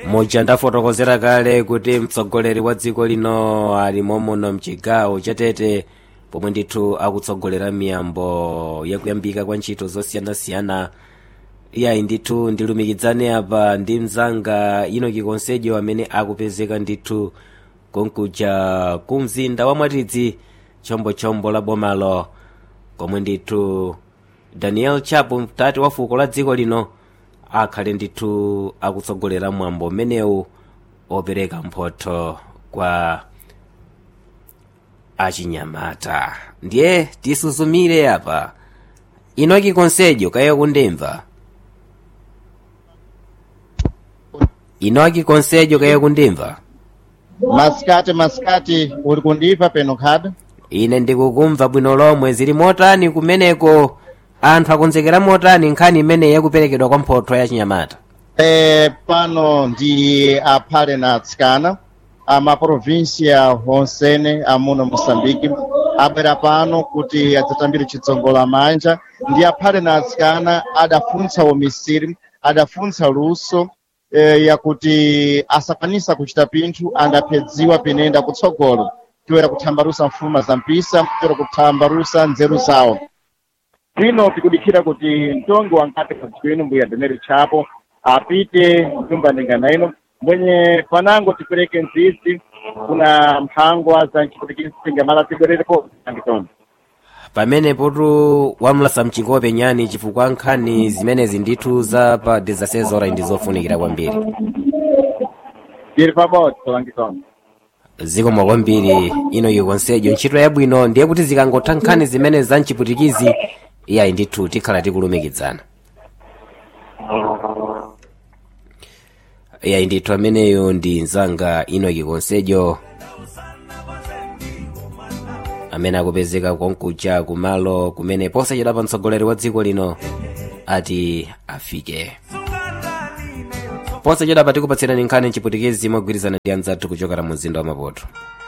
muja ndafotokozera kale kuti mtsogoleri wa dziko lino ali momuno mchigawo chatete pomwe ndithu akutsogolera miyambo yakuyambika kwa ntchito zosiyanasiyana iyayi ndithu ndilumikizane apa ndi mzanga inoki konsejo amene akupezeka ndithu konkuja ku mzinda wa mwatidzi chombochombo la bomalo komwe ndithu daniel chapo mtati wa fuko la dziko lino akhale ndithu akutsogolera mwambo umenewu opereka mphotho kwa achinyamata ndiye tisuzumire apa inoki konsejo kaye kundimva inoki konsejo kaye kundimva masikati masikati uli kundipa peno khada ine ndikukumva bwino lomwe zili motani kumeneko anthu akonzekera motani nkhani imene yakuperekedwa kwa mphotho ya chinyamata e, pano ndi aphale na atsikana amaprovinsia onsene amuno moçambique abwera pano kuti adzatambire chitsongola manja ndi aphale na atsikana adafunsa umisiri adafunsa luso e, yakuti asakwanisa kuchita pinthu andaphedziwa pinenda kutsogolo toera kuthambarusa mfuma za mpisa toera kuthambarusa nzeru zawo zvino tikudikira kuti mtongo wangati padziko mbuya daniel chapo apite nyumba ndingana ino mwenye panango tipereke nzizi kuna mphangwa za nchiputikizi tingamala tibwererepo angitondo pamene potu wamlasa mchikope nyani chifukwa nkhani zimenezi ndithu za pa 16 horas ndi zofunikira kwambiri tiri pabodzi angitondo zikomo kwambiri inoki konsejo ntchito yabwino ndiye kuti zikangotha nkhani zimene za mchiputikizi iyayi ndithu tikhala tikulumikizana iyayi ndithu ameneyo ndi mzanga inoki konsejo amene akupezeka konkuja kumalo kumene posachedwa pa mtsogoleri wa dziko lino ati afike posachedwa pa tikupatsirani nkhani mchiputikizi mogwirizana ndi anzathu kuchokera mu mzinda wa maputo